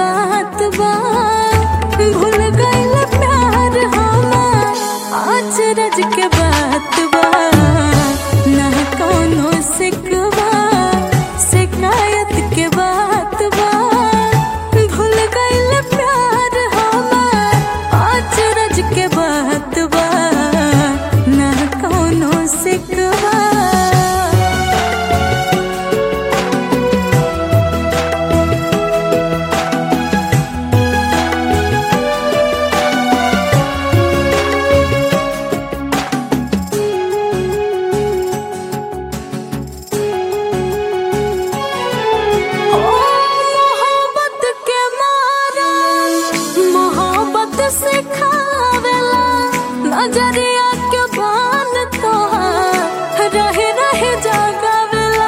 बात बा भूल गइल प्यार हमार अचरज के बात बा ना कौनो सिकवा शिकायत के बात बा भूल गइल प्यार हमार अचरज के बात बा ना कौनो सिकवा ओ मोहब्बत के मारा मोहब्बत सिखावेला नजरिया के बान तोहार रहे रहे जगावेला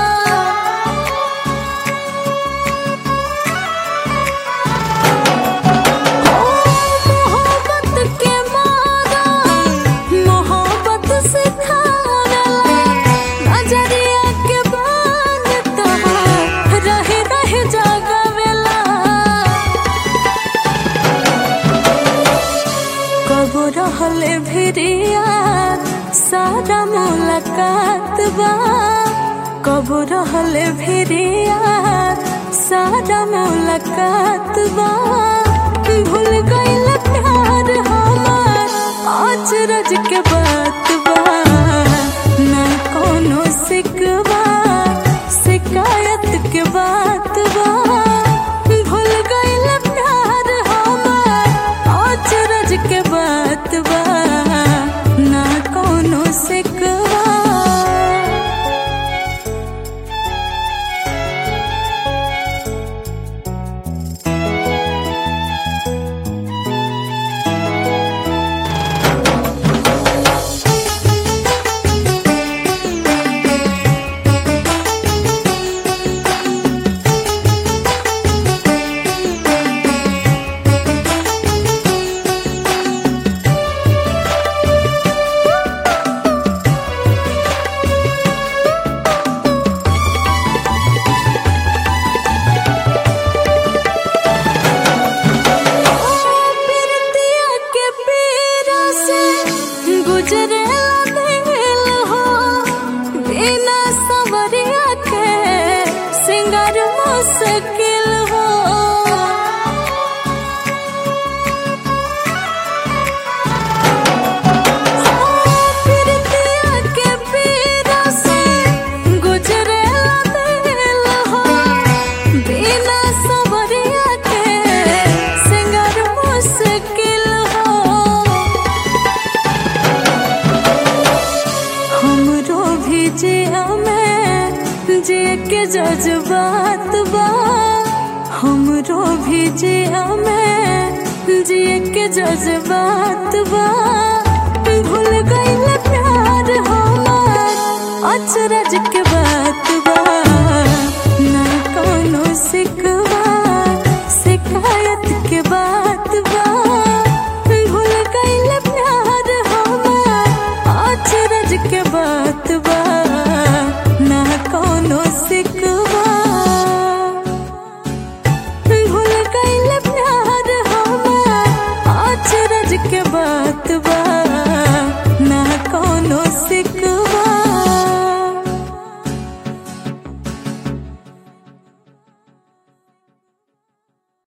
ओ मोहब्बत के मारा मोहब्बत सिखावेला नजरिया के बान तोहार रहे रहे जगावेला कबो रहले भिरिया सारा मुलाकात बा कबो रहले भिरिया सारा मुलाकात बा भूल गइल प्यार हमार अचरज के बात बा ना कोनो सिकवा शिकायत के बात बा भूल गइल प्यार हमार अचरज के बात बा ना कोनो सिकवा पिरतिया के पीरा से गुजरे दिल हो बिना सवरिया के सिंगार मुश्किल हो पिरतिया के पीरा से गुजरे दिल हो बिना सवरिया के सिंगार मुश्किल हो हमरो भी जिया में जे के जज्बात बा हमरो भी जिया में जे के जज्बात बा भूल गइल प्यार हमार अचरज के बात बा ना कोनो सिकवा शिकायत के बात बा भूल गइल प्यार हमार अचरज के बात बा ना कोनो सिकवा भूल गइल प्यार हमार अचरज के बात बा